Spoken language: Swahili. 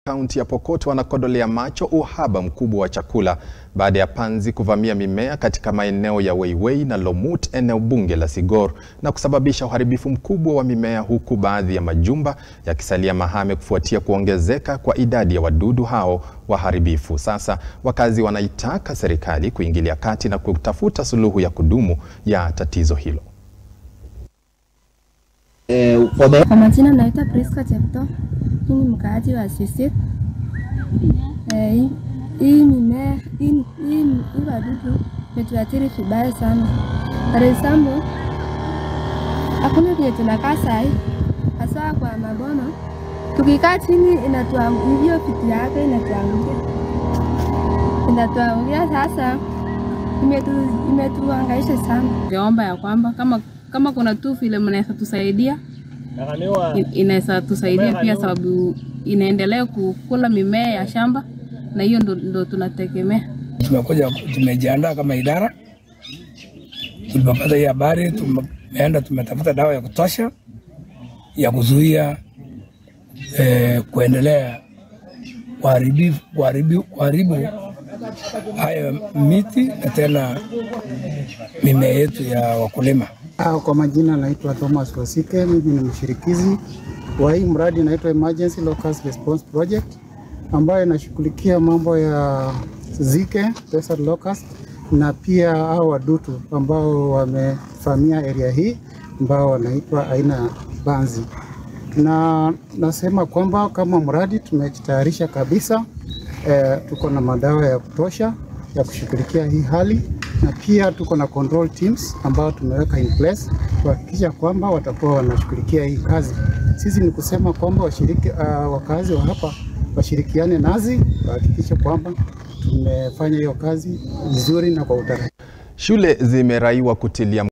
kaunti ya Pokot wanakodolea macho uhaba mkubwa wa chakula baada ya panzi kuvamia mimea katika maeneo ya Weiwei na Lomut, eneo bunge la Sigor, na kusababisha uharibifu mkubwa wa mimea, huku baadhi ya majumba yakisalia mahame kufuatia kuongezeka kwa idadi ya wadudu hao waharibifu. Sasa wakazi wanaitaka serikali kuingilia kati na kutafuta suluhu ya kudumu ya tatizo hilo. Kwa majina naitwa Priska Chepto, hii ni mkaaji wa Sisit. Eh, hii- hii mimea hii hii hii wadudu imetuathiri vibaya sana. For example, hakuna vile tunakaa sahi, hasa kwa maboma. Tukikaa chini inatuangukia, hiyo vitu yake inatuangukia, inatuangukia. Sasa imetu- imetuhangaisha sana. Ningeomba ya kwamba kama kama kuna tu vile mnaweza tusaidia in- inaweza tusaidia pia, sababu inaendelea kukula mimea ya shamba na hiyo ndo, ndo tunategemea. Tumekuja, tumejiandaa kama idara. Tulipopata hii habari, tumeenda tumetafuta dawa ya kutosha ya kuzuia eh, kuendelea kuharibu kuharibu kuharibu haya miti na tena mimea yetu ya wakulima. Ah, Kwa majina naitwa Thomas Wasike, mimi ni mshirikizi wa hii mradi inaitwa Emergency Locust Response Project ambayo inashughulikia mambo ya zike, desert locust na pia hao wadudu ambao wamevamia area hii ambao wanaitwa aina ya banzi. Na nasema kwamba kama mradi tumejitayarisha kabisa eh, tuko na madawa ya kutosha ya kushughulikia hii hali na pia tuko na control teams ambao tumeweka in place kuhakikisha kwamba watakuwa wanashughulikia hii kazi. Sisi ni kusema kwamba washiriki, uh, wakazi wa hapa washirikiane nazi kuhakikisha kwamba tumefanya hiyo kazi vizuri na kwa utaratibu. Shule zimeraiwa kutilia